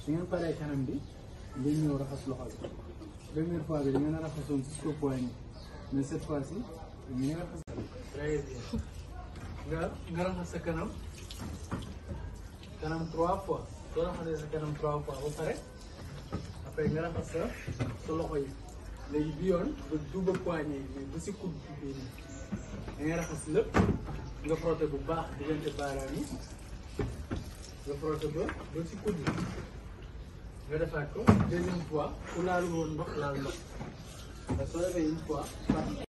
su ngeen paree kanam bi ngeen ñëw raxas loxo bi première fois bi da ngeen a raxasoon jusqu'au poignet mais cette fois ci da ngeen a raxas. très bien nga nga raxas sa kanam kanam trois fois soo raxasee sa kanam trois fois ba pare après nga raxas sa sa loxo yi léegi bi yoon ba duuba poignet yi ba si coude bi bii nii da ngay raxas lépp nga frotté bu baax diggante baaraam yi nga frotté ba ba si coude yi nga defaat ko deuxième fois ku laalu woon ndox laal ndox parce que soo defee une fois